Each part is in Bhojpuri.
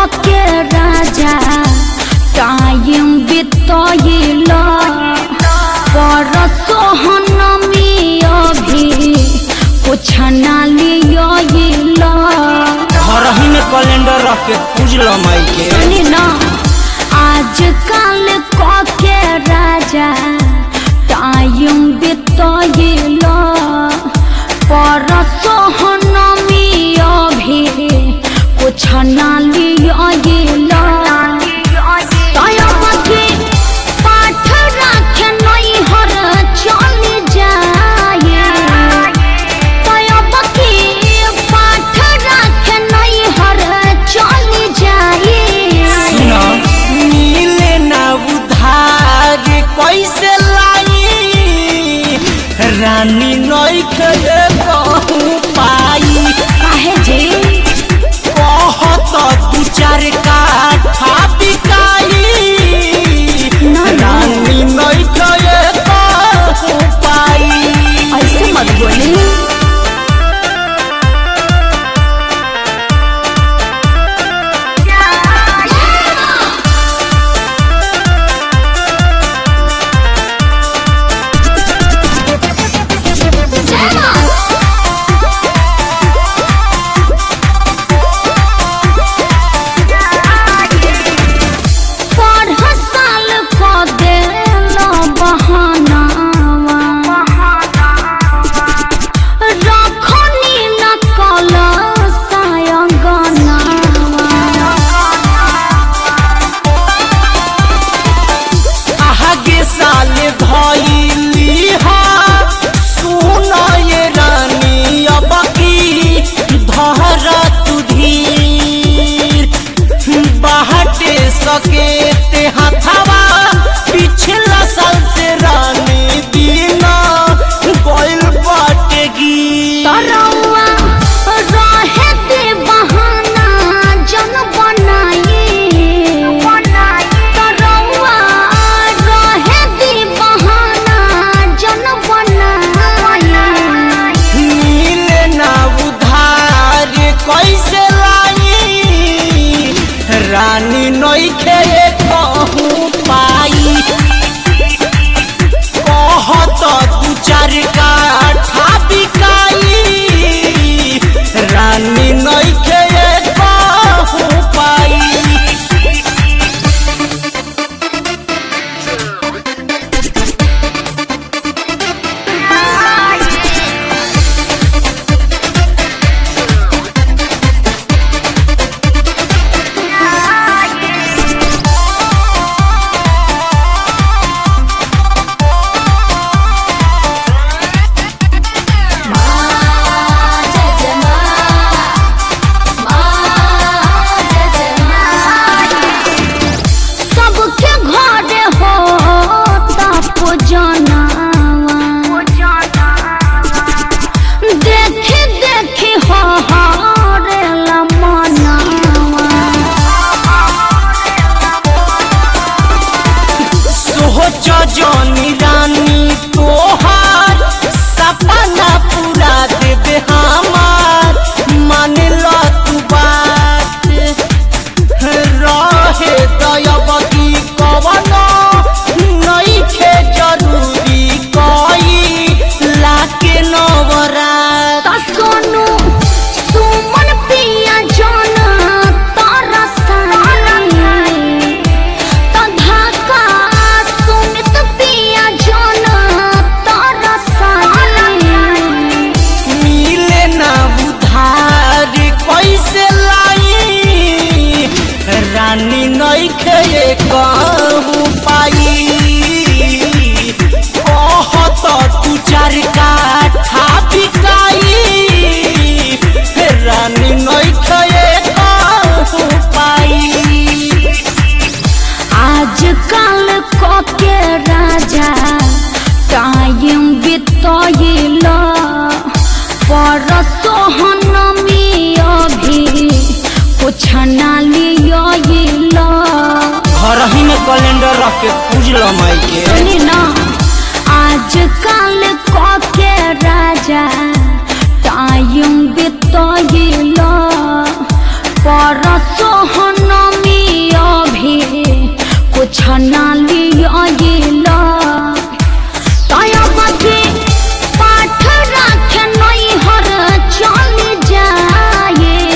के राजा टाइम बितैल पर सोहनमी अभी कुछ ना लियल घर ही में कैलेंडर रख के पूज लो माई के सुनी ना आजकल क के राजा टाइम बितैल पर सोहनमी अभी कुछ ना लियल तयमके पाठ राखे नैहर चली जाए तयमके पाठ राखे नैहर चली जाए सुना मिले ना उधार कैसे लाई रानी नई के कहूँ पाई काहे जे कहत दू चार काठा बिकाई ना, ना। रानी नई के कहूँ पाई ऐसे मत बोली पढ़ साल क देल बहानावा रखनी न कल सायंगनावा आगे साल धैली हा सुन ये रानी अब की धर तू धीर बाहटे सके ते हथवा पिछला साल से रानी दीना गइल बाटे गी तरौआ रहे दे बहाना जन बनाई तरौआ रहे दे बहाना जन बनाई मिले ना उधार कैसे लाई रानी नइखे कहूँ पाई कहत दू चार काठा बिकाई रानी नइखे कहूँ पाई सबके घरे हो तप जनावा देखी देखी हो हरेला मनावा सोच जनी रानी तोहार सपना पूरा देवे हमार मान लो तू बात रहे दयावती कवनो नइखे जरूरी कई लाके नवरात त सोनू सुमन पिया जन तारा सानी त धाका सुमित पिया जन तारा सानी मिले ना उधार कैसे लाई रानी नइखे कहूँ पाई कहत तू चार काठा बिकाई रानी नइखे कहूँ पाई आजकल क के राजा टाइम बितैल पर सोहनमी अभी कुछ ना लियल घर ही में कैलेंडर रख के पूज लो माई के सुनी ना आजकल क के राजा टाइम बितैल पर सोहन ना लिया तयबके पाठ राखे नैहर चल जाए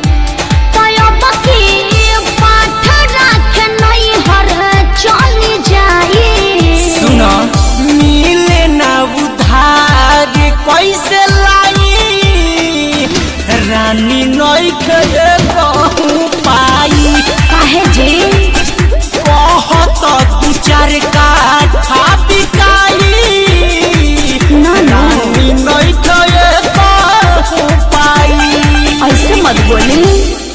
तयबके पाठ राखे नैहर चल जाए सुन मिले ना उधार कैसे लाई रानी नइखे कहूँ पाई काहे जे कहत तू चार काठा बिकाई ना ना रानी नइखे कहूँ पाई ऐसे मत बोली